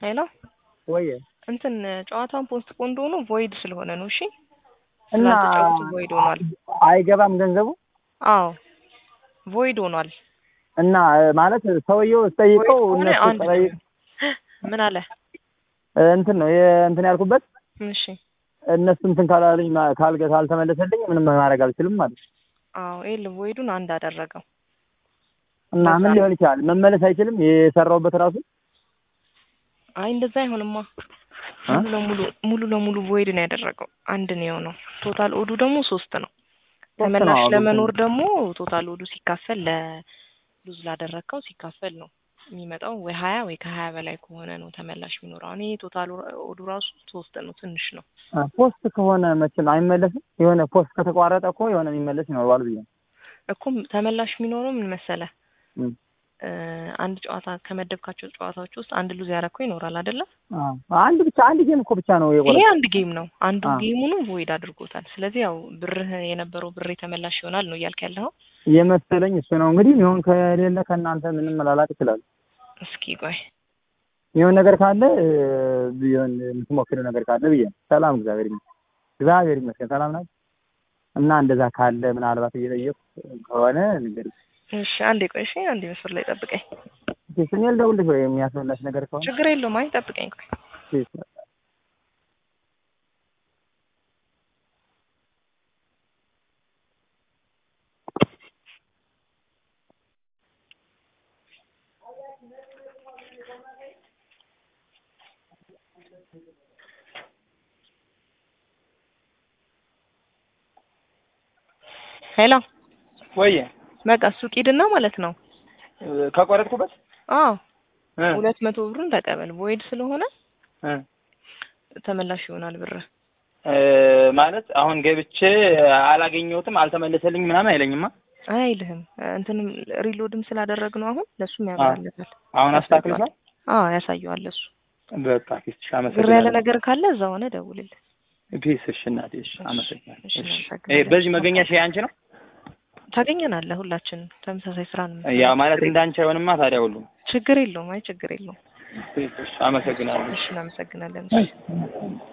ሄሎ ወይ እንትን ጨዋታውን ፖስት ፖንድ ሆኖ ቮይድ ስለሆነ ነው። እሺ እና ስላልተጫወቱ ቮይድ ሆኗል። አይገባም ገንዘቡ አዎ ቮይድ ሆኗል። እና ማለት ሰውየው ስጠይቀው ቮይድ ከሆነ እነሱ አንድ ጠይቅ ምን አለ? እንትን ነው የ- እንትን ያልኩበት እሺ እነሱ እንትን ካላልኝ ማ- ካልገ ካልተመለሰልኝ ምንም ማድረግ አልችልም ማለት ነው። አዎ ይል ቮይዱን አንድ አደረገው። እና ምን በዛ- ሊሆን ይችላል? መመለስ አይችልም የሰራውበት ራሱ አይ እንደዛ አይሆንማ። እ? ሙሉ ለሙሉ ሙሉ ለሙሉ ቮይድ ነው ያደረገው። አንድ ነው የሆነው። ቶታል ኦዱ ደግሞ ሶስት ነው። ሶስት ነው ተመላሽ አሁን ለመኖር ደግሞ ቶታል ኦዱ ሲካፈል ለሉዝ ላደረግከው ሲካፈል ነው የሚመጣው። ወይ ሀያ ወይ ከሀያ በላይ ከሆነ ነው ተመላሽ የሚኖረው። አሁን ይሄ ቶታል ኦዱ ራሱ ሶስት ነው፣ ትንሽ ነው። አ፣ ፖስት ከሆነ መቼም አይመለስም። የሆነ ፖስት ከተቋረጠ እኮ የሆነ የሚመለስ ይኖረዋል ብዬ ነው። እኮ ተመላሽ የሚኖረው ምን መሰለህ እም። እ፣ አንድ ጨዋታ ከመደብካቸው ጨዋታዎች ውስጥ አንድ ሉዝ ያደረግከው ይኖራል አይደለም? አ፣ አንድ ብቻ አንድ ጌም እኮ ብቻ ነው ይሄ የቆረጠው። አንድ ጌም ነው። አንዱ አዎ። ጌሙንም ቮይድ አድርጎታል። ስለዚህ ያው ብርህ የነበረው ብሬ ተመላሽ ይሆናል ነው እያልክ ያለኸው። የመሰለኝ እሱ ነው እንግዲህ። ይሁን ከሌለ ከእናንተ ምንም መላላቅ ይችላል። እስኪ ቆይ የሆነ ነገር ካለ እ፣ ቢሆን የምትሞክረው ነገር ካለ ብዬ ነው። ሰላም፣ እግዚአብሔር ይመስገን። እግዚአብሔር ይመስገን ሰላም ናት። እና እንደዛ ካለ ምናልባት እየጠየቁ ከሆነ ነገር እሺ፣ አንዴ ቆይ። እሺ፣ አንዴ መስመር ላይ ጠብቀኝ። ስሜ ልደውልልሽ ወይ የሚያስመላሽ ነገር ከሆነ ችግር የለውም። አይ ጠብቀኝ ቆይ። ፕሊዝ። ሄሎ፣ ወይ በቃ ሱቅ ሂድና ማለት ነው። ከቆረጥኩበት አዎ እ ሁለት መቶ ብሩን ተቀበል። ቮይድ ስለሆነ እ ተመላሽ ይሆናል ብር። እ ማለት አሁን ገብቼ አላገኘሁትም አልተመለሰልኝ ምናምን አይለኝማ። አይልህም። እንትንም ሪሎድም ስላደረግ ነው አሁን ለሱም ያበራለታል። አሁን አስተካክልሻል። አዎ ያሳየዋል እሱ። በቃ ፒስ እሺ፣ ግር ያለ አመሰግናለሁ። ነገር ካለ እዛ ሆነ ደውልልህ። ፒስ እሺ፣ እናቴ እሺ፣ አመሰግናለሁ። እሺ፣ እሺ፣ እናመሰግናለን። እ በዚህ መገኛሽ አንቺ ነው? ታገኘናለህ። ሁላችንም ተመሳሳይ ስራ ነው። ያ ማለት እንዳንቺ አይሆንማ ታዲያ ሁሉም። ችግር የለውም። አይ ችግር የለውም። ፒስ እሺ፣ አመሰግናለሁ። እሺ እናመሰግናለን። እሺ